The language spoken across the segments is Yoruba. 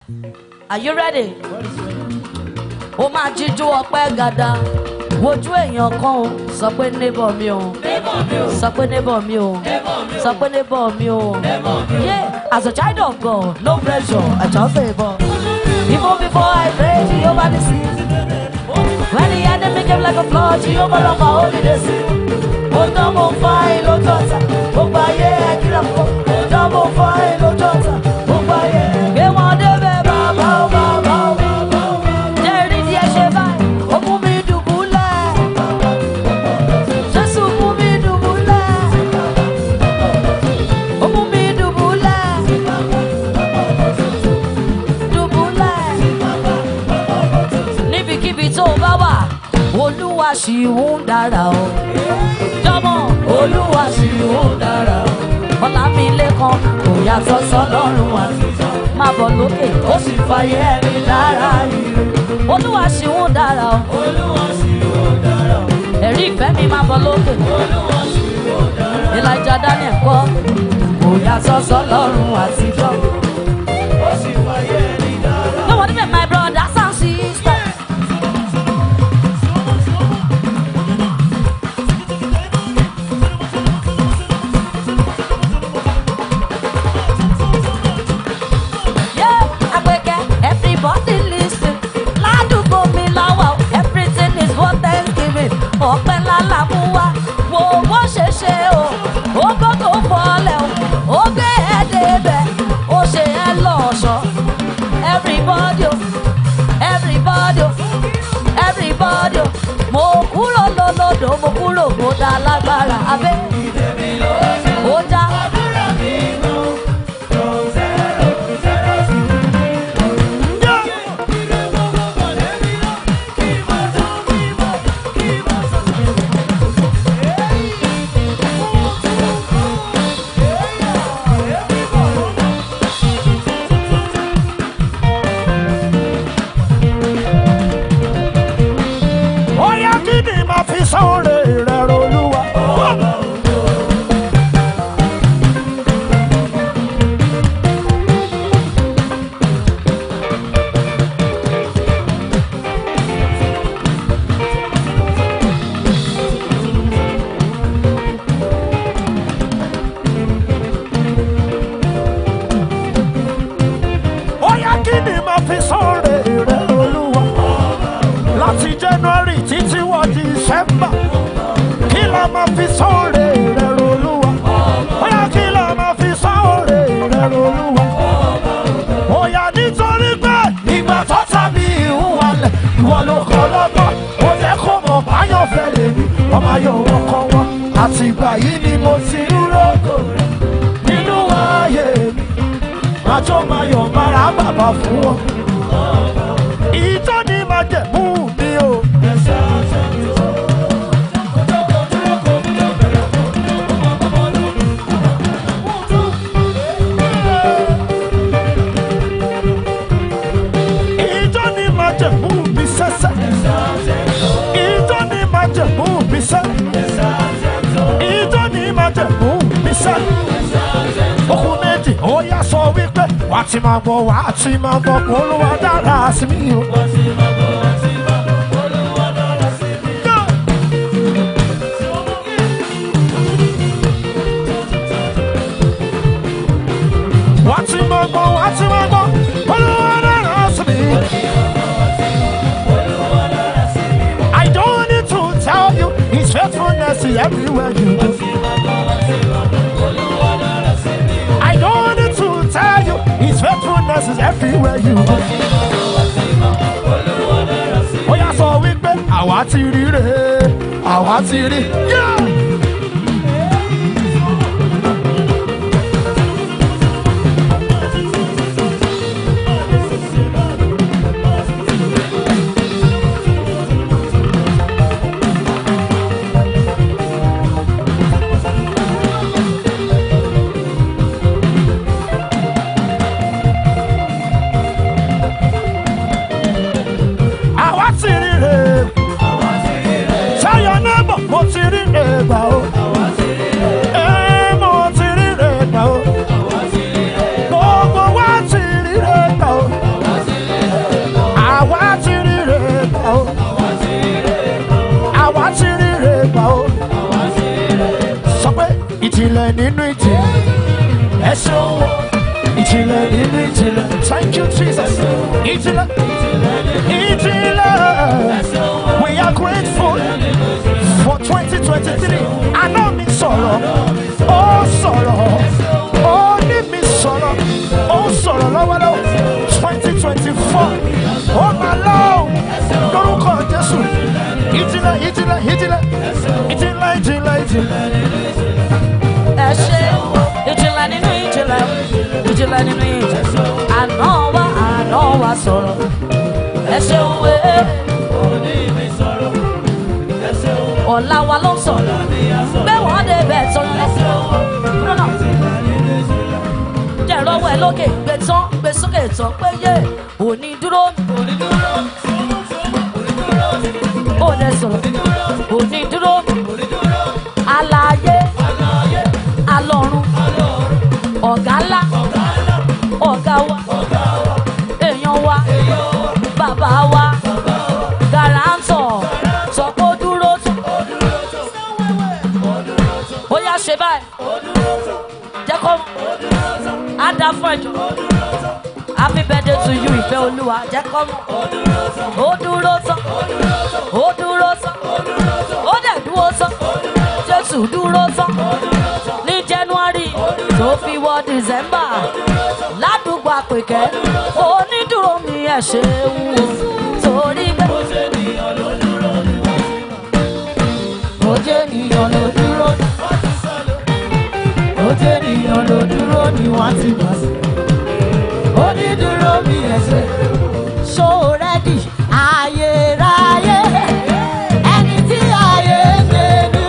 Are you ready? Ó máa jíjú ọpẹ́ gàdá. Wojú èèyàn kan o, sọ pé neighbor mi o. Sọ pé neighbor mi o. Sọ pé neighbor mi o. Yeah, as a child of God, no pressure, I just favor. Even before I pray, Jehovah the see. When the enemy came like a flood, Jehovah love my holiness. Ó dán mo fa ìlú jọ̀ta, gbogbo ayé ẹ̀ kí lọ fọ́. Ó dán mo fa ìlú jọ̀ta, gbogbo ayé. Gbé wọn débẹ̀ bàbá ó bàbá ó bàbá ó. Jẹ́ rí díẹ̀ ṣe báyìí, ó mú mi dùbúlẹ̀. Jésù mú mi dùbúlẹ̀. Ó mú mi dùbúlẹ̀. Dùbúlẹ̀. Níbikíbi tó o bá wà, Olúwa ṣì ń dára o. Jọ́mọ̀ Olúwa ṣì ń dára o. Ọlámilékan kò yàtọ̀ sọ́lọ́run àtijọ́. Máa bọ̀ lókè, ó sì fàyè ẹni dára ire. Olúwa ṣì ń dára o. Olúwa ṣì ń dára o. Ẹ̀rí ìfẹ́ mi máa bọ̀ lókè. Olúwa ṣì ń dára o. Elijah Daniel kọ́, kò yàtọ̀ sọ́lọ́run àtijọ́. Ó sì fàyè ẹni dára o. No one even my brothers and sisters. Yeah, Agbeke, everybody listen. Ládùúgbò mi láwà o, everything is for Thanksgiving. Ọpẹ́ lálá mú wá, wo bó ṣe ṣe o. Ó gbọ́dọ̀ fọlẹ̀ o, ó gbé ẹ débẹ̀, ó ṣe ẹ lọ́ṣọ̀ọ́. Everybody o, everybody o, everybody o. Mo kúrò lólódò, mo kúrò mo dá lágbára. Abẹ́ ó já. Oya kí ni màá fi sọ́ọ̀rẹ́ rẹ̀ rolúwa? Oya kí ni màá fi sọ́ọ̀rẹ́ rẹ̀ rolúwa? Láti January títí wọ December. Kí la máa fi sọ́ọ̀rẹ́ rẹ̀ rolúwa? Oya kí la máa fi sọ́ọ̀rẹ́ rẹ̀ rolúwa? Oya nítorí pé ìgbà tó tàbí ìhùwàlẹ̀ ìwọ ló kọ́ lọ́gbọ́n. Ó jẹ́ kó mọ̀ báyọ̀ fẹ́ lè ní ọmọ ayọ̀ wọn kọ́ wọn. Àtìgbà yìí ni mo ti ń rògò rẹ̀ nínú ayé mi. Àjọ máa yọ̀ mára bàbá fún wọn. Ìjọ ni máa jẹ̀ mú mi o. Ìjọ ni máa jẹ̀ mú mi sẹ́sẹ́. Ìjọ ni máa jẹ̀ mú mi sẹ́. Ìjọ ni máa jẹ̀ mú mi sẹ́. Okùn méjì ó yá sọ wípé wà á ti máa gbọ́ wà á ti máa gbọ́ kó olúwa dára sí mi o. Wà á ti máa gbọ́ wà á ti máa gbọ́ olúwa dára sí mi. I don't need to tell you his faithfulness is everywhere you go. I don't need to tell you his faithfulness is everywhere you go. Ó yá sọ wípé àwa ti rí rè é, àwa ti rí. Yeah! àwa ti rí rè é. Tell your neighbor mo ti rí rè é gbà ó. ìjìnlẹ̀ nínú ìjìnlẹ̀ ẹ ṣeun o ìjìnlẹ̀ nínú ìjìnlẹ̀ thank you jesus ìjìnlẹ̀ ìjìnlẹ̀ we are grateful for twenty twenty three àná mi sọ̀rọ̀ ó sọ̀rọ̀ ó ní mi sọ̀rọ̀ ó sọ̀rọ̀ lọ́wọ́lọ́wọ́ twenty twenty four ó máa lọ́wọ́ lórúkọ jésù ìjìnlẹ̀ ìjìnlẹ̀ ìjìnlẹ̀ ìjìnlẹ̀ ìjìnlẹ̀ ìjìnlẹ̀. ẹ ṣe ìjìnlẹ̀ nínú ìjìnlẹ̀ ìjìnlẹ̀ nínú ìjìnlẹ̀ àná wa àná wa sọ̀rọ̀ ẹ ṣeun wé ọ̀la wa ló ń sọ̀rọ̀ pé wọ́n dé bẹ̀ tán lọ́nà jẹ́ ìrọ̀wọ́ ẹ lókè gbé tán gbé sókè tán pé yé òní dúró ó lẹ sọ̀rọ̀ òní dúró alààyè alọ́run ọ̀gá ńlá ọ̀gá wa èèyàn wa bàbá wa gàràǹtọ̀ sọ pé ó dúró tán ó yá ṣe báyìí jẹ́ kó á dá fún ẹ̀jọ̀ happy birthday to you ìfẹ́ olúwa jẹ́ kó mọ̀ ó dúró tán ó dúró tán ó dẹ̀ dúró tán jésù dúró tán ní january tó fi wọ december ládùúgbò àpèkẹ́ onídùúró mi ẹ̀ ṣe wù torí pé. ó jẹ́ ènìyàn ló dúró ó jẹ́ ènìyàn ló dúró ni wọ́n ti gbà sí ó ní dúró bí ẹsẹ̀ ṣó rẹ́dì ayérayé ẹni tí ayé gbẹ̀dú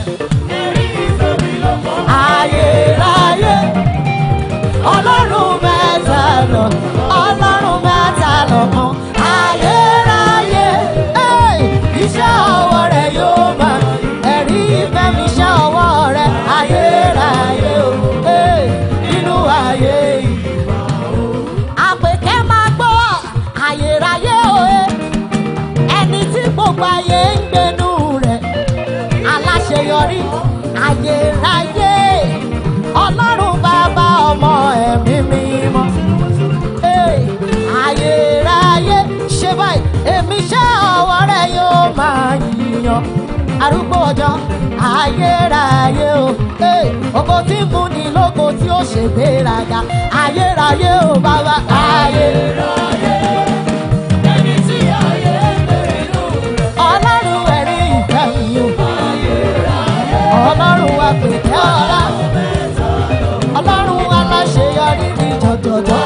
ayérayé ọlọ́run mẹ́ta lọ ọlọ́run mẹ́ta lọ kan ayérayé ẹ̀, iṣẹ́ ọwọ́ rẹ̀ yóò máa ẹ̀rí ìfẹ́ mi iṣẹ́ ọwọ́ rẹ̀ ayérayé o ẹ̀, nínú ayé yìí àpèkẹ́ máa gbọ́ ayérayé òye ẹni tí gbogbo ayé ń gbénú rẹ̀ aláṣeyọrí ayérayé ọlọ́run bàbá ọmọ ẹ̀mí mímọ́ Hey, ayérayé ṣe báyìí èmi ṣe ọwọ́ rẹ̀ yóò máa yíyan arúgbó ọjọ́ ayérayé o Hey, ògo tí ń mú ni lógo tí ó ṣègbéraga ayérayé o bàbá ayérayé. ẹni tí ayé gbèrú rẹ̀. ọlọ́run ẹ̀rí ìfẹ́ mi o ọlọ́run wa pèké ọlá ọlọ́run aláṣeyọrí ní jọjọjọ.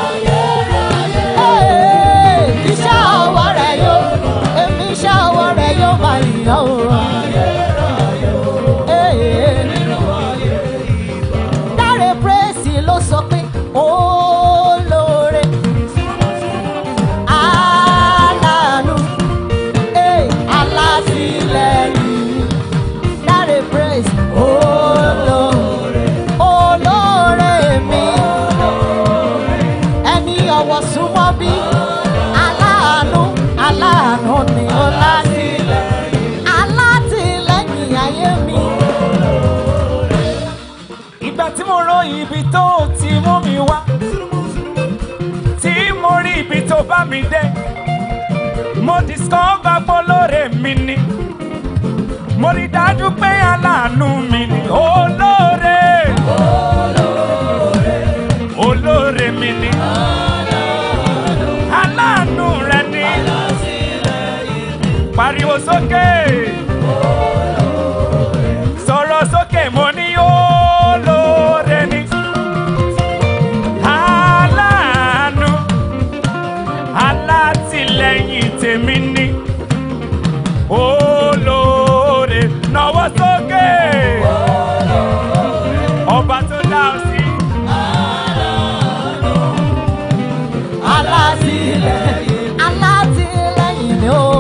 Ee, iṣẹ́ ọwọ́ rẹ̀ yóò èmi iṣẹ́ ọwọ́ rẹ̀ yóò máa yàn ó. Ee, Dáre Praise ló sọ pé olóore aláàánú ee, alátìlẹ́yìn Dáre Praise olóore olóore mi ẹni ọwọ́ súnmọ́ bí aláàánú aláàánú ni ó látìlẹ́yìn alátìlẹ́yìn ayé mi. ìgbà tí mo rọ ibi tó ti mú mi wá tí mo rí ibi tó bá mi dé mo discover polóore mi ni mo rí dájú pé aláàánú mi ni olóore olóore mi ni aláàánú rẹ ni pariwo sókè sọ̀rọ̀ sókè mo ní olóore ni aláàánú alátìlẹyìn tèmi ni olóore náwó sókè ọba tó dá ọ sí alátìlẹ́yìn alátìlẹ́yìn mi ò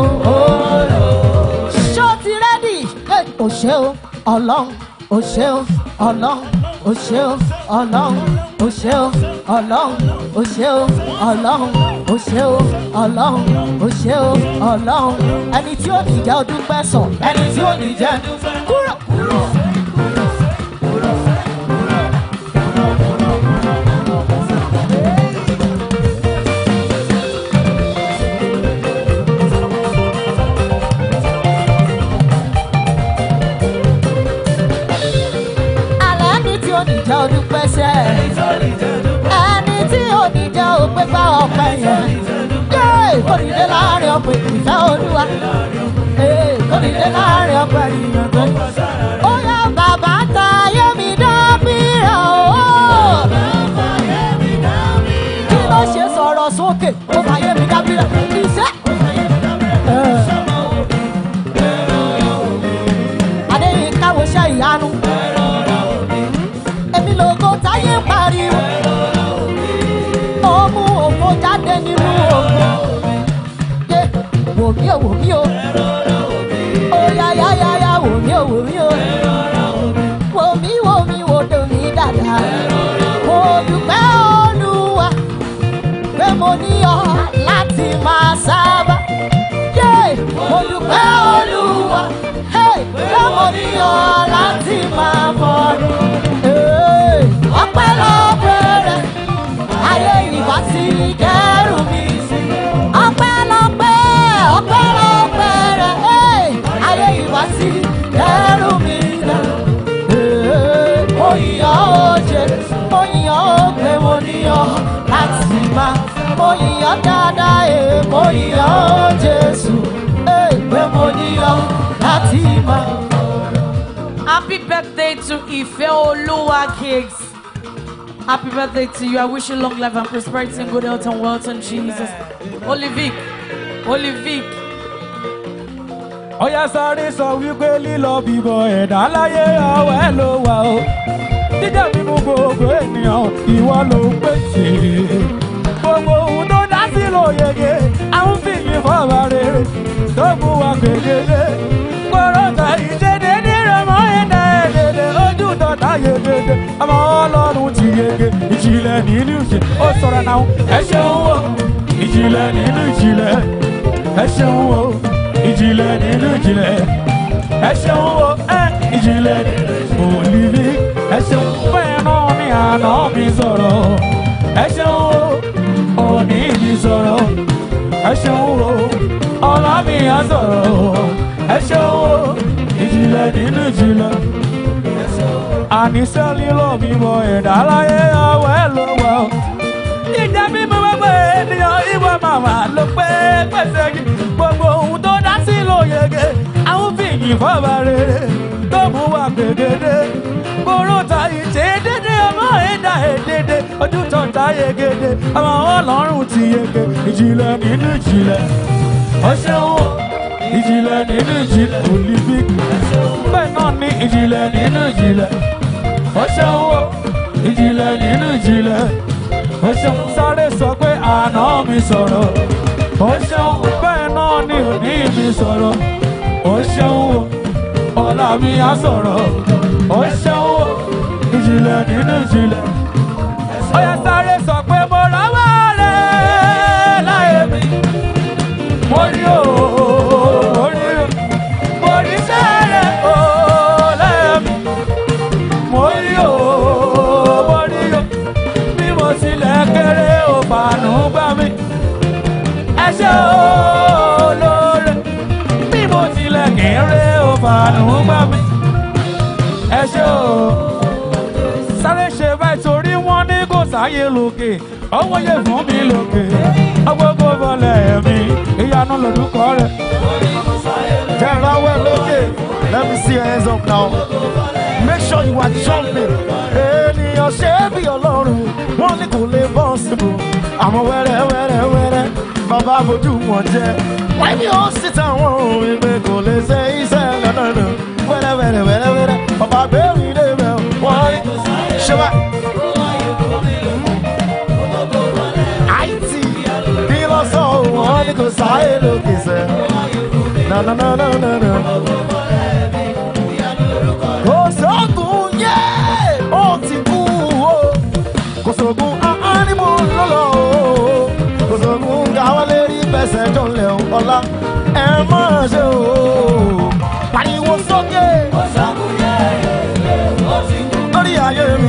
ṣó ti rẹ́dì ò ṣe o ọlọ́run ò ṣe o ọlọ́run ò ṣe o ọlọ́run ò ṣe o ọlọ́run ò ṣe o ọlọ́run ò ṣe o ọlọ́run ò ṣe o ọlọ́run ẹni tí ò ní jẹ́ ọdún pẹ́ sàn ẹni tí ò ní jẹ́ kúrò kò dìde láàrin ọ̀pọ̀ ìfẹ́ olúwa. Ee, kò dìde láàrin ọ̀pọ̀ ènìyàn tó. Ó yá bàbá ta ayé mi dábìrà o. Kí ló ṣe sọ̀rọ̀ sókè? Ó fà ayé mi dábìrà. Iṣẹ́. Adéyínká wo ṣe ìyanu. Èmi lògo táyé ń pariwo. Ó mú òfò jáde nínú òfò. Yé wò mí o wò mí o. Ó yá yá yá yá wò mí o wò mí o. Wò mí wò mí wò dò mí dáadáa. Mo dúpẹ́ Olúwa pé mo ní ọ láti máa sábà. Yé mo dúpẹ́ Olúwa hey, pé mo ní ọ láti máa mọ̀ọ́dún. Hey, ọpẹ́lọpẹ́ rẹ̀ ayé ìbá ti dẹ́rù mi sí. ọpẹ́lọpẹ́ ọpẹ́lọpẹ́ rẹ̀ hey, ayé ìbá ti dẹ́rù mi lọ. Hey, mo yàn ó jẹ mo yàn ó pé mo níyàn láti máa mo yàn dáadáa ẹ̀ mo yàn ó Jésù hey, pé mo níyàn láti máa. Happy birthday to Ife Oluwa Cakes. Happy birthday to you. I wish you long life and prosperity and good health and wealth in Jesus. Olivic. Olivic. ọ̀yá sáré sọ wípé lílọ bíbọ̀ ẹ̀dá láyé ọwọ́ ẹ̀ ló wà o jíjẹ mímú gbogbo ènìyàn ìwọ ló ń pèsè gbogbo ohun tó dá sí ló yege à ń fìyìn fọwọ́ rere tó mú wa gbèdéde kọ́rọ́tà ìṣedédé rẹ̀ mọ́ ẹ̀dá ẹ̀dẹ̀dẹ̀ ojú tọ́ta yegede ọmọ ọlọ́run ti yege ìjìnlẹ̀ nínú ìṣe ó sọ̀rọ̀ náà ẹ ṣeun o ìjìnlẹ̀ nínú ìjìnlẹ̀ ẹ ṣeun o ìjìnlẹ̀ nínú ìjìnlẹ̀ ẹ ṣeun o ẹ ìjìnlẹ̀ òlìlí ẹ ṣeun bẹ́ẹ̀ náà ni àná mi sọ̀rọ̀ ẹ ṣeun o òní mi sọ̀rọ̀ ẹ ṣeun o ọlá mi á sọ̀rọ̀ ẹ ṣeun o ìjìnlẹ̀ nínú ìjìnlẹ̀ àníṣe lílọ bímọ ẹ̀dá láyé ọwọ́ ẹ̀ ló wà ó ìjà mímú gbogbo ènìyàn ìwọ màmá ló pé pèsè yìí gbogbo ohun tó dá sí ló yege àwọn fìyìn fọba rere tó mú wa gbèdéde kóró ta ìṣe dédé ọmọ ẹ̀dá èdèdè ojú tó ta yegede ọmọ ọlọ́run ti yege ìjìnlẹ̀ nínú ìjìnlẹ̀ ọṣẹ́ wọn ìjìnlẹ̀ nínú ìjìnlẹ̀ olympic bẹ́ẹ̀ náà ní ìjìnlẹ̀ nínú ìjìnlẹ̀ ọṣẹ́ wọn ìjìnlẹ̀ nínú ìjìnlẹ̀ ó ṣeun sáré sọ pé àná mi sọ̀rọ̀ ó ṣeun bẹ́ẹ̀ náà ni òní mi sọ̀rọ̀ ó ṣeun ọ̀la mi á sọ̀rọ̀ ó ṣeun ìjìnlẹ̀ nínú ìjìnlẹ̀ ó yẹ sáré sọ pé mo rọ́wọ́ rẹ̀ láyé mi mo rí o mo rí o mo rí sẹ́rẹ̀ o láyé mi mo rí o mo rí o bí mo tilẹ̀ kéré ò fàánù gbà mí. ẹ ṣé olóore bí mo tilẹ̀ kéré ò fàánù gbà mí. ẹ ṣé o sáré ṣe báyìí torí wọ́n ní kò sáyé lókè ọwọ́ yẹ fún mi lókè ọgbọ́gbọ́ bọ́lẹ̀ mi ìyanu lórúkọ rẹ̀. Jẹ́rawẹ́ lókè. Let me see your hands up now. Make sure you are jumping. Ènìyàn ṣe é bí ọlọ́run, wọ́n ní kò lè bọ́ síbò. Àmọ́ wẹ́rẹ́ wẹ́rẹ́ wẹ́rẹ́, bàbá fojú wọn jẹ́. Wọ́n ní ó sì táwọn òun ìgbé kò lè ṣe iṣẹ́ lọ́dọọdún. Wẹ́rẹ́ wẹ́rẹ́ wẹ́rẹ́ wẹ́rẹ́, bàbá bẹ́ẹ̀rù ilé rẹ̀ wọ́n ní. Ṣé wá? Àìtì bí lọ́sọ̀ wọn ní kò sáyé lókè sẹ́. Na na na na na na. Kò sóògùn yé, ó ti kú o. Kò sóògùn ánímù lọ́lọ́ o. Kò sóògùn káwọn lè rí bẹ́sẹ̀ jọlẹ̀ ọ̀la. Ẹ máa ṣe o. Pariwo sókè. Lórí ayé mi.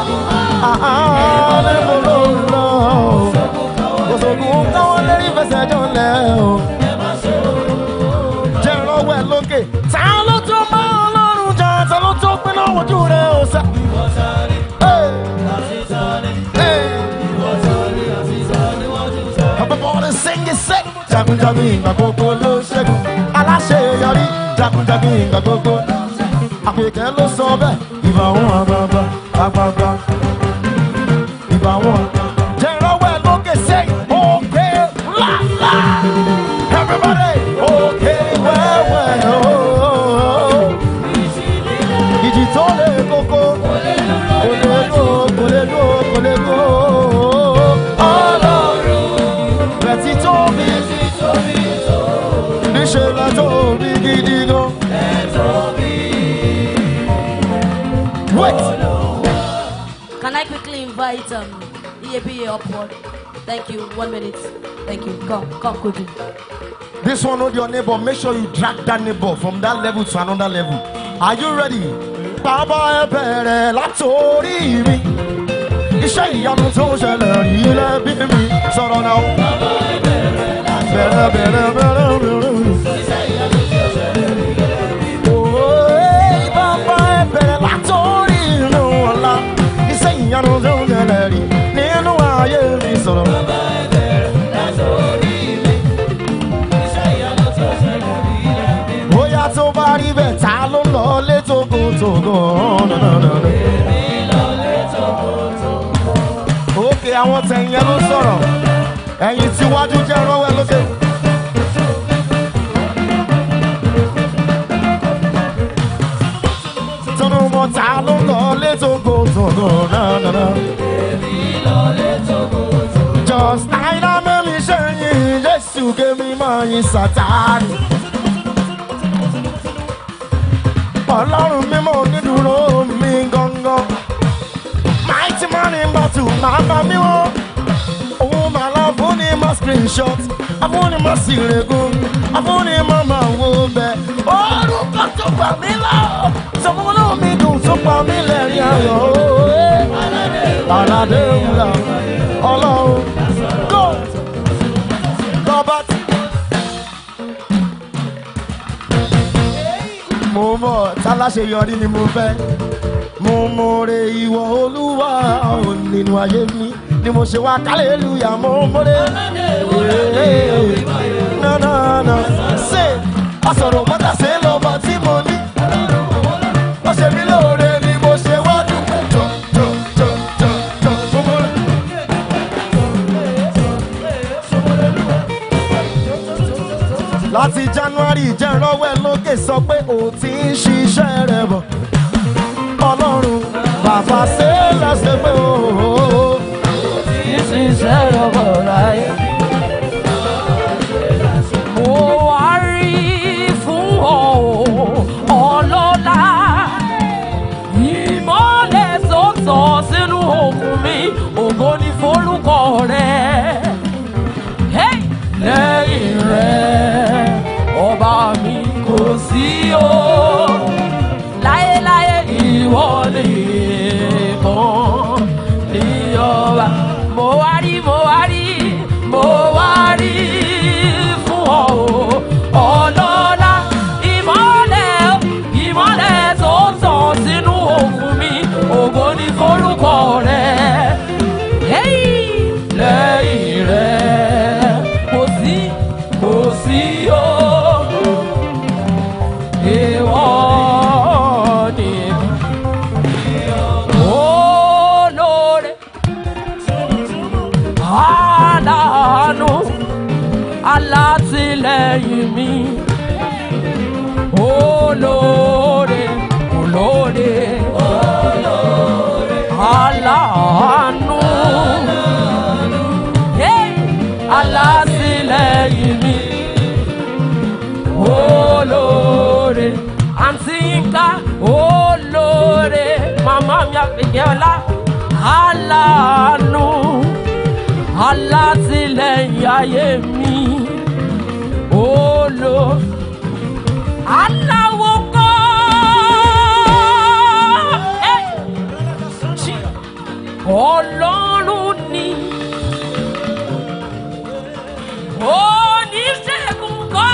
Ánímù lọ́lọ́ o. Kò sóògùn káwọn lè rí bẹ́sẹ̀ jọlẹ̀ o jẹ́ ìrànwọ́ ẹ̀ lókè. Ta ló tó mọ́ ọlọ́run jà? Ta ló tó pín náà wojú rẹ̀ ó sá? Everybody sing it, say. jagunjagun ìgbà gbogbo ló ṣẹ́gun aláṣeyọrí jagunjagun ìgbà gbogbo àpèkẹ́ ló sọ bẹ́ẹ̀ ìbà wọn àgbààgbà àgbààgbà ìbà wọn. jẹ́rọ̀wẹ́ lókè sẹ́yìn òkè ńláńlá everybody òkè wẹ́wẹ́ ooo ìjì tó lè koko kò lè lò kò lè lò kò lè lò ọlọ́run rẹ̀ ti tóbi níṣẹ́ la tóbi gidi gan. Wait. Can I quickly invite um, EAPA upward? Thank you. One minute. Thank you. Come, come quickly. This one with your neighbor, make sure you drag that neighbor from that level to another level. Are you ready? Bàbá ẹ bẹ̀rẹ̀ látòrí mi. Iṣẹ́ ìyanu tó ń ṣẹlẹ̀ rí lẹ́bí mi. Sọ̀rọ̀ náà. Bẹ̀rẹ̀ bẹ̀rẹ̀ bẹ̀rẹ̀ bẹ̀rẹ̀. Ooo, bàbá ẹ bẹ̀rẹ̀ látòrí inú ọ̀la. Iṣẹ́ ìyanu tó ń ṣẹlẹ̀ rí nínú ayé mi sọ̀rọ̀. bóyá tó bá rí bẹ́ẹ̀ ta ló ń lọ lé tógótógó. òkè àwọn tẹ̀yìn ẹ ló sọ̀rọ̀ ẹ̀yìn tíwájú jẹ́ rọ́wẹ́ lókè. tọ́nù mọ́ ta ló ń lọ lé tógótógó. just àìdá mẹ́mi ṣe yìn jésù kémi máa yin sátánì. ọlọ́run mímọ́ onídùúró mi gangan. mighty man in battle máa bá mi wọ́n. òun máa lọ fún ní mọ́ screenshot afúnni mọ́ sí regun afúnni mọ́ máa wo bẹ́ẹ̀. orúkọ tó gbà mí lọ sọfúnmọ́nà mi dùn tó pa mí lẹ́rìn ayọ̀. aládé wúrà ọlọ́run go robert. mo mọ̀ táláṣeyọrí ni mo fẹ́ mo mọ̀re ìwọ olúwa ò nínú ayé mi ni mo ṣe wá kálẹ̀lúyà mo mọ̀re. nánà ṣe ọ̀sọ̀rọ̀ mọ́tàṣe lọ́ba tí mo ní. ó ṣe mí lóore ni mo ṣe wá dúpẹ́ jọ jọ jọ jọ jọ mo mọ̀re. láti january jẹ́ rọ́wẹ́ lókè sọ pé o ti ń ṣiṣẹ́ rẹ̀ bọ̀ ọlọ́run bàbá ṣe é lẹ́sẹ̀ pé o. ṣiṣẹ́ lọ́wọ́ láyé. Mo wá rí fún ọ ọlọ́lá. Ìmọ̀lẹ̀ sọ̀tọ̀ sínú òkun mi, ògo ni forúkọ rẹ̀. Hey! Lẹ́yìn rẹ̀, ọba mi kò sí o. Láyéláyé ìwọ nìkan ní ọba. Mo wá rí, mo wá rí, mo wá rí fún ọ o. Ọlọ́lá ìmọ̀lẹ̀ o, ìmọ̀lẹ̀ tó tàn sínú òkun mi, ògo ni forúkọ rẹ̀. Hey! Lẹ́yìn rẹ̀, kò sí, kò sí o. Ìwọ nìkan. Olóore, aláàánú, alátìlẹ́yìn mi. Olóore, olóore, aláàánú. Hey! Alátìlẹ́yìn mi olóore àǹtí yínká olóore màmá mi àgbègbè ọlá aláàánú alátìlẹyìn ayé mi olo aláwo kọ́ Hey! Jí- ọlọ́run ni oníṣègùn kọ́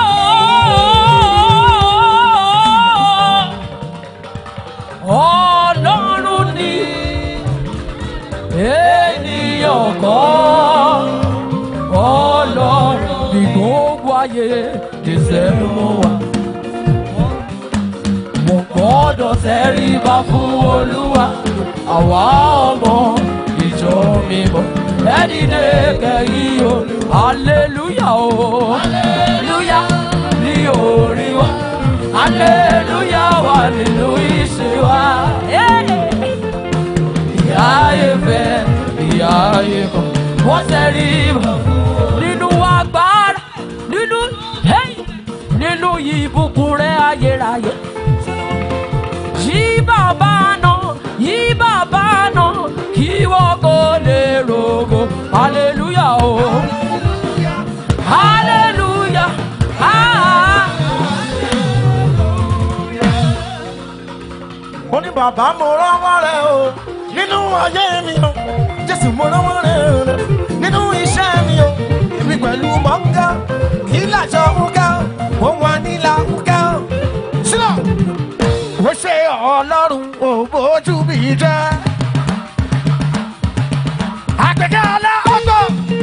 ọlọ́run ni ènìyàn kọ́ ọlọ́run ìgbóhùn. ayé ìṣẹ́ mú wa. mo gbọ́dọ̀ tẹríba fún olúwa àwa ọmọ ìjọ mímọ́ ẹni dé kẹ́yìn o hallelujah o hallelujah ní orí wa hallelujah wà nínú ìṣe wa. ìyá ayé fẹ́ ìyá ayé kan wọ́n tẹríba nínú agbára nínú hey, nínú ìbùkún rẹ̀ ayérayé yí bàbá náà yí bàbá náà kí wọ́n kò lè rògbò hallelujah o hallelujah ah. ó ní bàbá mo rọ́wọ́ rẹ o nínú ayé mi o jésù mo rọ́wọ́ rẹ o nínú iṣẹ́ mi o èmi pẹ̀lú mọ́ńgá kí làjọ wúgá ó wà nílà wúgá o. sílọ̀ ó ṣe ọlọ́run ò bójú mi jẹ́ àgbẹ̀kẹ́ alẹ́ ọgbọ́n.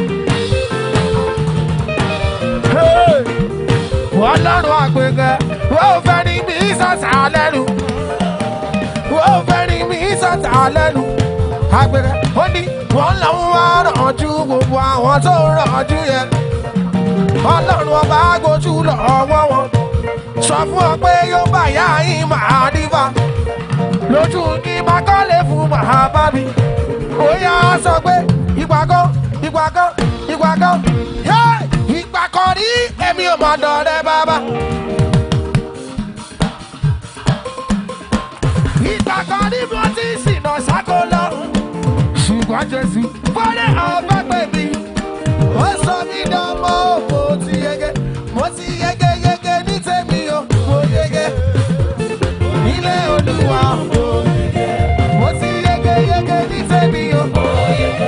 ọlọ́run àgbẹ̀kẹ́ ó fẹ́ ní bí sọ́sà lẹ́nu ó fẹ́ ní mí sọ́tà lẹ́nu. Àgbẹ̀rẹ̀ ó ní wọ́n làwọn wá rànjú gbogbo àwọn tó rànjú yẹn. Ọlọ́run ọba gbójú lọ́wọ́ wọn. Sọ fún ọ pé yóò bá yá yín máa dífà. Lójú ní máa kọ́lé fún màá bá mi. Ó yá sọ pé ìgbà kan ìgbà kan ìgbà kan. Yé ìgbà kan rí èmi ò mọ̀ dọ̀rẹ́ bàbá. ìgbà kan ní mo ti ṣìnà sáko lọ. ṣùgbọ́n jésù fọ́lẹ́ ọba pè mí. ó sọ mí dánmọ́ mo ti yege mo ti yege yege ní tèmi o mo yege. nílé olúwa mo yege mo ti yege yege ní tèmi o mo yege.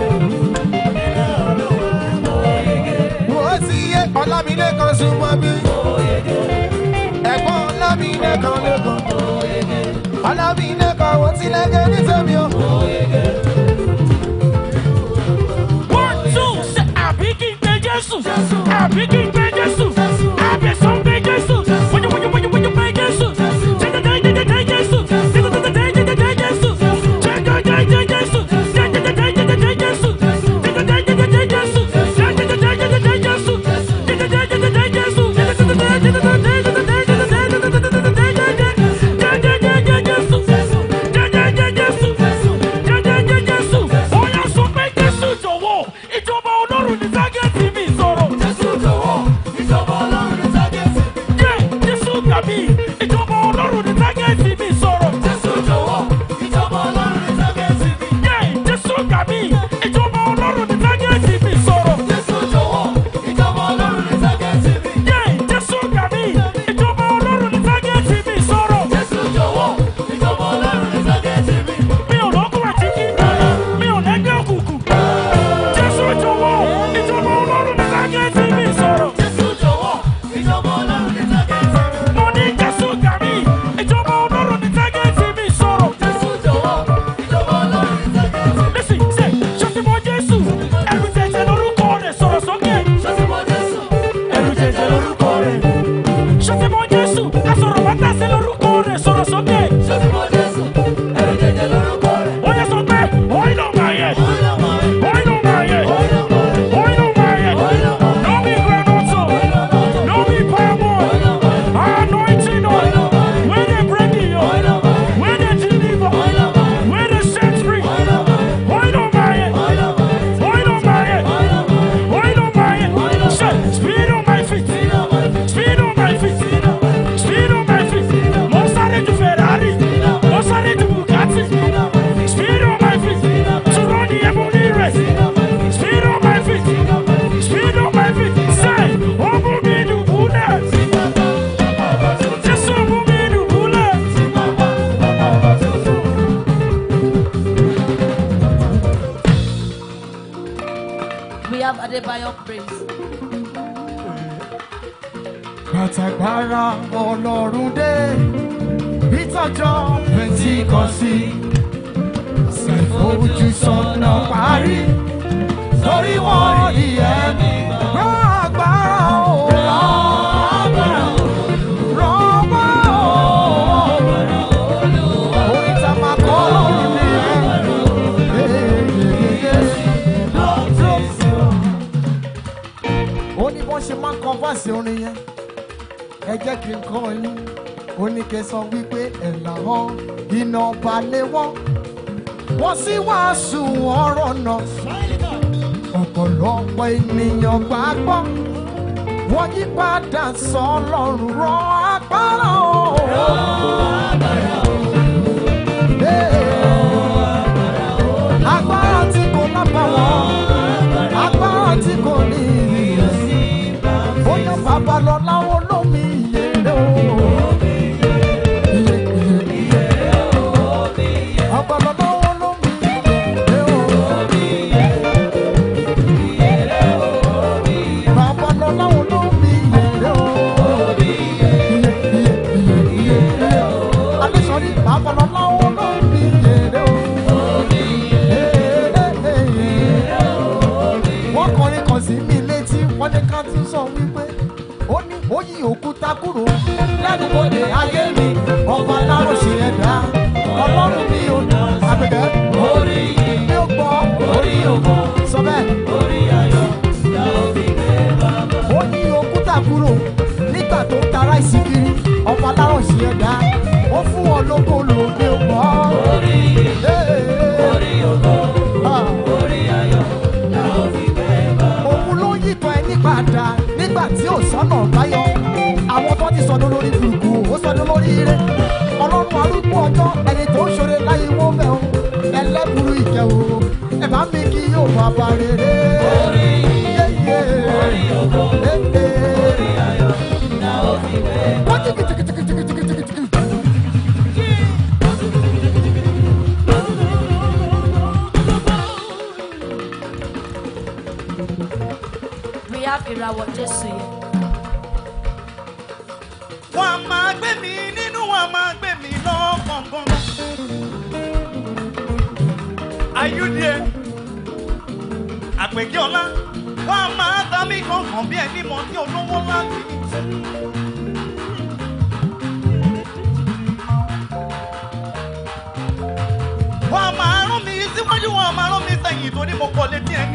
mo ti yé ọlámilẹ́kan súnmọ́ bí. ẹ̀gbọ́n ọlámilẹ́kan lẹ́kan alábìínẹ kan wọ́n ti lẹ́gẹ̀ẹ́ ní tèmi o. One, two, say, àbí kí n pe Jésù. Àbí kí n pe Jésù. Àbí sọ pé Jésù. Wọ́n yóò wọ́n yóò wọ́n yóò wọ́n yóò pe Jésù. Jẹ́jẹ́jẹ́jẹ́jẹ́ Jésù. Jẹ́jẹ́jẹ́jẹ́jẹ́ Jésù. Jẹ́jẹ́jẹ́jẹ́ Jésù. Jẹ́jẹ́jẹ́jẹ́ Jésù. Jẹ́jẹ́jẹ́jẹ́ Jésù. Jẹ́jẹ́jẹ́jẹ́ Jésù. Jẹ́jẹ́jẹ́jẹ́ Jésù. Ìjọba Ọlọ́run ní tágẹ́tì mi sọ̀rọ̀. Jésù jọ̀wọ́, ìjọba Ọlọ́run ní tágẹ́tì mi. Jẹ́ Jésù gbàmí, ìjọba Ọlọ́run ní tágẹ́tì mi sọ̀rọ̀. Jésù jọ̀wọ́, ìjọba Ọlọ́run ní tágẹ́tì mi. Jẹ́ Jésù gbàmí, ìjọba Ọlọ́run ní tágẹ́tì mi sọ̀rọ̀. Jésù jọ̀wọ́, ìjọba Ọlọ́run ní tágẹ́tì mi. Jẹ́ Jésù gbàmí, ìjọba Ọlọ́run ní tágẹ́tì mi sọ̀rọ̀. Jésù jọ̀wọ́, ìjọba Ọlọ́run ní tágẹ́tì mi. Mi ò lọ́kùn àti kí n dáná, mi ò lẹ́gbẹ́ òkùnkùn. Jésù jọ̀wọ́, ìjọba Ọlọ́run ní tágẹ́tì mi sọ̀rọ̀. Jésù jọ̀wọ́, ìjọba Ọlọ́run ní tágẹ́tì mi. Mo ní Jésù gbà mí, ìjọba Ọlọ́run ní tágẹ́tì mi sọ̀rọ̀. Jésù jọ̀wọ́, ìjọba Ọlọ́run ní tágẹ́tì mi. Listen, say, ṣọ́sí mọ Jésù, ẹrù jẹjẹ lórúkọ rẹ̀ sọ̀rọ̀ sókè. Ṣọ́sí mọ Jésù, ẹrù jẹjẹ lórúkọ rẹ̀. Ṣọ́sí mọ Jésù, asọ̀rọ̀ bàtà sí lórúkọ rẹ̀ sọ̀rọ̀ sókè. Ṣọ́sí mọ Jésù, ẹrù jẹjẹ lórúkọ rẹ̀. Ó yẹ sọ pé, òyìn ló máa yẹ. Òyìn ló máa yẹ. Òyìn ló máa yẹ. Òyìn ló máa yẹ. No be granoto. No be palm oil. Anointing oil. Where they break the yoke. Where they deliver. Where they set free. Òyìn ló máa yẹ. Òyìn ló máa yẹ. Òyìn ló máa yẹ. Say, speed on my feet. Speed on my feet. Speed on my feet. Mo sáré ju Ferrari. Mo sáré ju Bugatti. Speed on my feet. To run the heavenly race. Speed on my feet. Speed on my feet. Say, open me the bullet. Just open me the bullet. We have Adebayo praise. Kàtàgbára ọlọ́run dé, ìtọ́jọ́ Pẹ̀ntíkọ́sì, ṣàìfojúsọ́nà parí, torí wọ́n rí ẹ̀mí. Rán agbára o, ó ní bọ́n ṣe máa ń kọ́ fáṣí orin yẹn ẹ jẹ́ kí n kọ́ yín ó ní kí n sọ wípé ẹ̀là hàn iná balẹ̀ wọ́n wọ́n sì wàásù ọ̀rọ̀ náà ọ̀pọ̀lọpọ̀ ènìyàn gbàgbọ́ wọ́n yí padà sọ ọlọ́run rọ agbára o. Hey. agbára tí kò lábàwọ́n agbára tí kò ní ìyẹ̀sí bóyá bàbá lọ láwọn olómi ìyèrè o. Iye, iye, iye. Bàbá lọ láwọn olómi ìyèrè o. Bàbá lọ láwọn olómi ìyèrè o. Iye, iye, iye, iye. Adéṣọ́rí bàbá lọ láwọn olómi ìyèrè o. Wọ́n kọrin kan sí mi létí, wọ́n ní ká tún sọ wípé ó ní ó yí òkúta kúrò lẹ́nu bòde ayé mi ọba aláró ṣe ẹ̀dá ọlọ́run mi ò nà àgbẹ̀gẹ́ orí mi ò gbọ́ orí ògbọ́ sọ bẹ́ẹ̀. orí ayọ̀ la ó fi gbé bàbá. ó yí òkúta kúrò nígbà tó ń tara ìsìnkiri ọba aláró ṣe ẹ̀dá ó fún wọn lóko lòdì ògbọ́. orí orí ògbọ́ orí ayọ̀ la ó fi gbé bàbá. òun ló yíkan ẹni padà nígbà tí ò sọ́nà báyọ̀ àwọn tó ti sọdún lórí burúkú ó sọdún lórí ire ọlọ́run arúgbó ọjọ́ ẹni tó ń ṣoore láyé wọ́n bẹ̀ ọ́ ẹlẹ́bùrú ìkẹwò ẹ bá mi kí yóò bá bá rere. orí yéyé orí ògbó orí ayọ̀ la ó fi gbé. wọ́n ti kìtìkìtìkìtìkìtìkìtì. We have ìràwọ̀ Jésù yẹn. wọ́n á máa gbé mi nínú wọn á máa gbé mi lọ́kọ̀ọ̀kan. ayúdíẹ àpèkí ọlá wọ́n á máa ta mí kankan bí ẹni mọ̀ tí olówó láti. wọ́n á máa rán mi síwájú wọ́n á máa rán mi sẹ́yìn torí mo kọ́ létí ẹni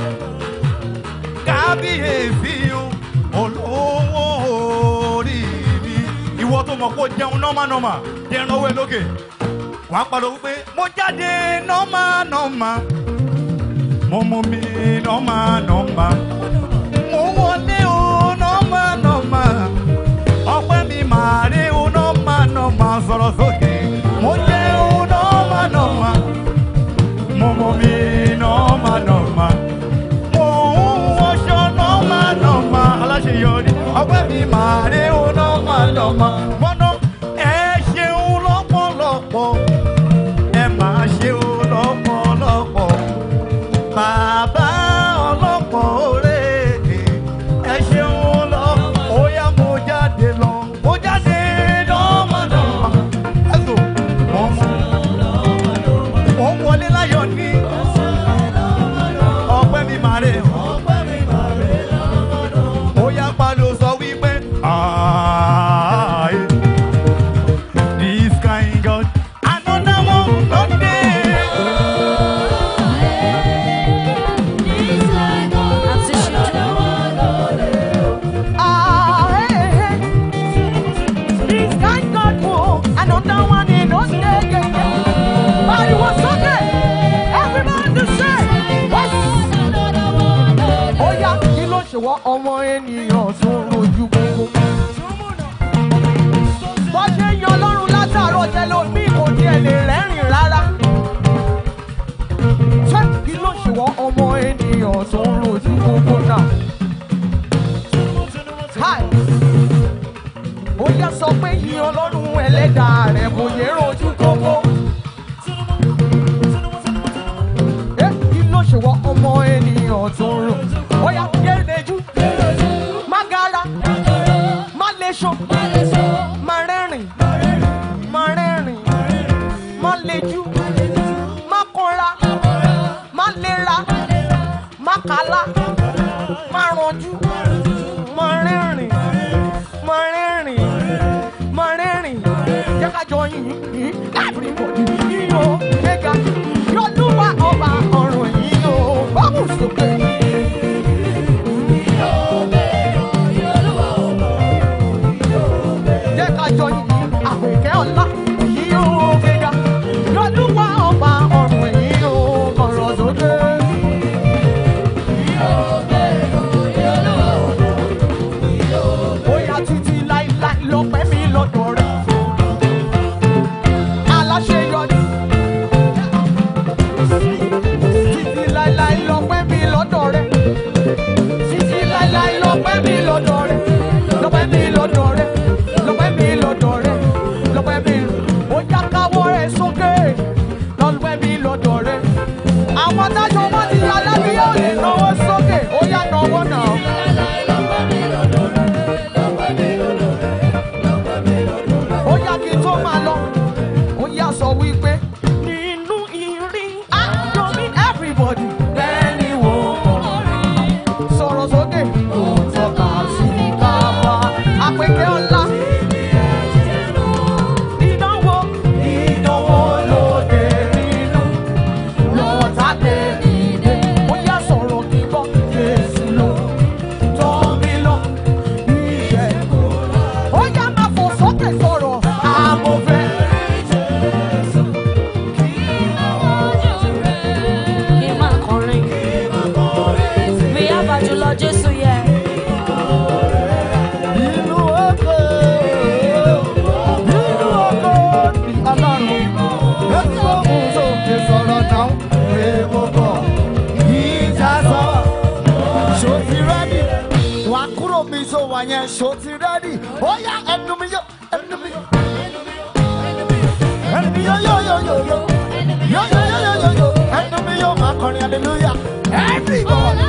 kábíyèsí o olówó orí mi. ìwọ tó mọ̀ kó jẹun nọ́mánọ́mà jẹun owó ẹ lókè. wàá pariwo wípé mo jáde nọ́mánọ́mà mo mú mi nọ́mánọ́mà mo wọlé o nọ́mánọ́mà ọpẹ́ mi màá rí o nọ́mánọ́mà sọ̀rọ̀ sókè mo jẹ́ o nọ́mánọ́mà mo mú mi nọ́mánọ́mà mo ń wọṣọ nọ́mà nọ́mà aláṣeyọrí ọgbẹ́ mi máa rí o nọ́mà nọ́mà gbọ́nà ẹ ṣeun lọ́pọ̀lọpọ̀ ẹ máa ṣeun lọ́pọ̀lọpọ̀ bàbá ọlọ́pọ̀ òré ẹ ṣeun lọ ó yá mo jáde lọ mo jáde nọ́mà nọ́mà ẹ sọ mo mú mo ń wọlé láyọ̀ ní ọpẹ́ mi máa rè ọpẹ́ mi máa rè ó yá palo sọ wípé "I, this kind God another one no dey." Àti ṣíjú. Ah, hey, hey. This kind God move, another one in those days, yeah, yeah. But it was okay. Everybody say, what? Ó yá, kí ló ṣe wọ́n ọmọ ènìyàn tó ń rojú gbogbo? Bọ́ ṣe ń yan Ọlọ́run látàárọ̀ jẹ́ lómi kò tiẹ̀ lè rẹ́rìn rárá. Ṣé kí ló ṣe wọ́n ọmọ ènìyàn tó ń rojú gbogbo náà? Hi. Ó yá sọ pé yìn ọlọ́run ẹlẹ́dàá rẹ̀ kò yẹ rojú kókó. Ẹ kí ló ṣe wọ ọmọ ènìyàn tó ń rò? Ó yá kérejú. Má gara. Má leṣọ. Má rẹ́rìn. Má rẹ́rìn. Má lejú. Má kanra. Má lera. Má kala. Má ranjú. Má rẹ́rìn. Má rẹ́rìn. Má rẹ́rìn. Jẹ́ ká jọ yìn yìn. Everybody yìn o. Gbéga. Yọdúnwá ọba ọ̀run yìn o. Báwo sókè? Yìn o. wà kúrò mi tó wà yẹn ṣó ti rẹ́dì ó yá ẹnu mi yó ẹnu mi yó ẹnu mi yó yó yó yó yó yó yó yó yó yó yó ẹnu mi yó máa kọrin hallelujah everybody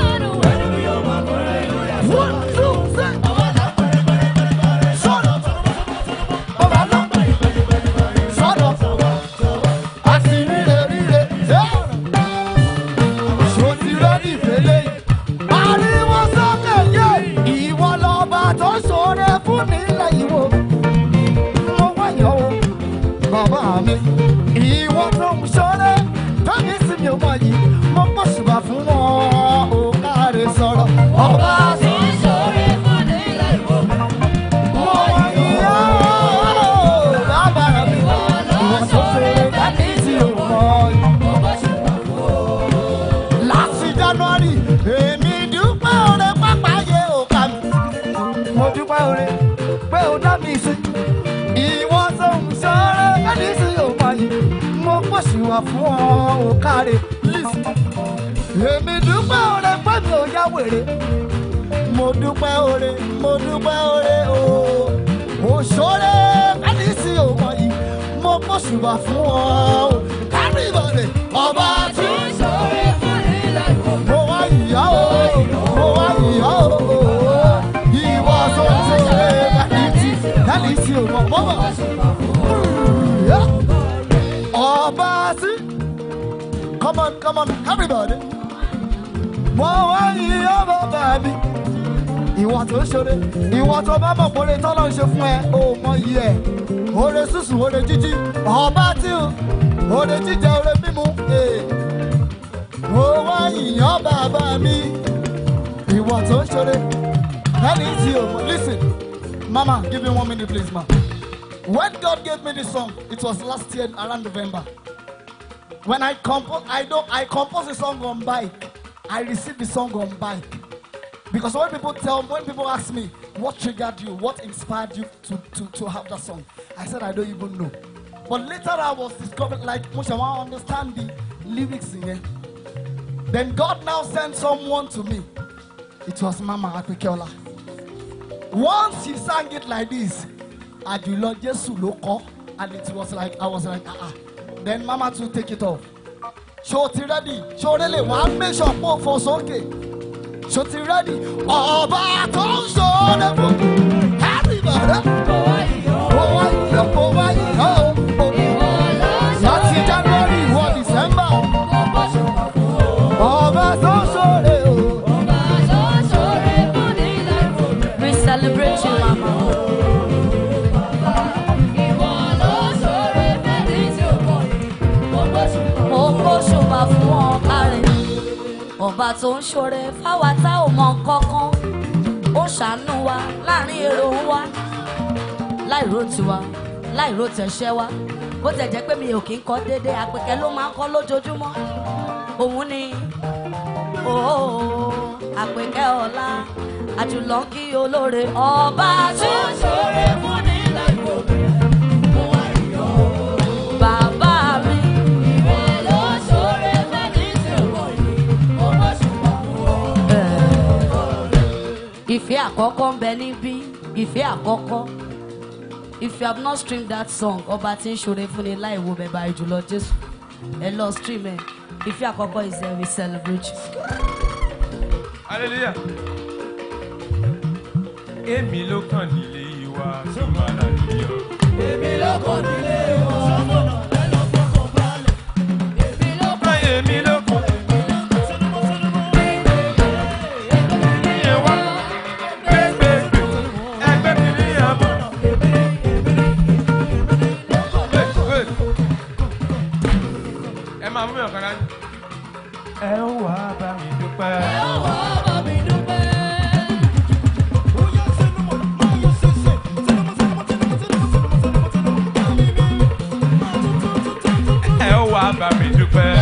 one two three. Sọ̀rọ̀ ọba náà sọ̀rọ̀ àti ríre ríre ṣòtì rẹ́dì fẹ́lẹ́ yìí. Ariwo sókè yé ìwọ lọ́ba tó ṣoore fún mi lẹ́yìnwó. Mo wáyọ̀ o, bàbá mi. Ìwọ tó ń ṣoore fẹ́mi sí mi ò mọ̀ yìí. Mo pọ̀ ṣùgbọ́n fún wọn ò káre sọ̀rọ̀. Ọba tó ń ṣoore fún mi lẹ́yìnwó. Mo wáyọ̀ o, bàbá mi. Ìwọ tó ṣoore fẹ́mi sí mi ò mọ̀ yìí láti january èmi dúpẹ́ oore pápá yé òkà mi. mo dúpẹ́ oore pé o dá mi sí. ìwọ tó ń sọ̀rọ̀ ẹni sí òmò yìí mo pòṣùwà fún ọ òkàrè list. èmi dúpẹ́ oore pé mi ò yá wèrè. mo dúpẹ́ oore mo dúpẹ́ oore o. òṣòre ẹni sí òmò yìí mo pòṣùwà fún ọ òkàrè ìbọ̀dẹ̀ ọba tí mo wá ìyá o mo wá ìyá o ìwọ tó ń ṣe kàlítì kàlítì ò mọ bọ́bọ̀ ọba sí come on come on everybody mo wá ìyá bàbá mi ìwọ tó ń ṣeré ìwọ tó bá mọ̀ pé oore tọ́lọ́ ń ṣe fún ẹ ò mọ iye ẹ̀ oore sísun oore jíjí ọba tí o oore jíjẹ oore mímu. Hey mo wá ìyàn bàbá mi ìwọ tó ń ṣeré ẹni tí o mọ listen mama give me one minute please ma when God gave me this song it was last year around November when I compose I don't I compose a song on bike I received the song on bike because when people tell when people ask me what triggered you what inspired you to to to have that song I said I don't even know but later I was discovered like mo ṣe wan understand the lyrics in here. Then God now sent someone to me. It was Mama Akpikeola. Once she sang it like this, Ajulo Jesu ló kọ, and it was like I was like ah ah. Then Mama too take it off. Ṣo ti ready? Ṣo rele wàá make sure pé o fò sókè? Ṣo ti ready? Ọba tó ń ṣoore fún everybody. Mo wá yọ̀, mo wá yọ̀ o. Láti January wọ December. Ọba tó ń ṣoore o. We celebrate you, Mama. Mo kó ṣùgbọ́n fún ọ kárẹ̀. Ọba tó ń ṣoore fáwa tá ò mọ kankan. Ó ṣàánú wa láàrin èrò wa. Láìró tiwa, láìró tẹ̀ṣẹ́ wa. Bó tẹ̀ jẹ́ pé mi ò kí ń kọ́ déédéé, àpèkẹ́ ló máa ń kọ́ lójoojúmọ́. Òun ni ooo àpèkẹ́ ọ̀la àjùlọ kí olóore ọba tí ó ṣoore fún ní láìpòbí. Bàbá mi. Ìwọ ló ṣoore fẹ́ni tí ò mọ̀ yìí, ó mọ̀ ṣùgbọ́n fún ọ. Ìfẹ́ àkọ́kọ́ ń bẹ níbí, ìfẹ́ àkọ́kọ́. If you have not streamed that song, ọba tí ń ṣoore fún ni láì wo bẹ̀bà ìjùlọ Jésù. Ẹ lọ stream ẹ̀. Ìfẹ́ àkọ́kọ́ is there we celebrate you. hallelujah. èmi ló kàn nílé ìwà tó máa là níyọ. èmi ló kàn. Ìyẹn wá. Gbégbégbé. Ẹgbẹ́ mi ní àbọ̀. Wait, wait. ẹ máa mú mi ọ̀kan dání. ẹ ó wá bá mi dúpẹ́. ẹ ó wá bá mi dúpẹ́.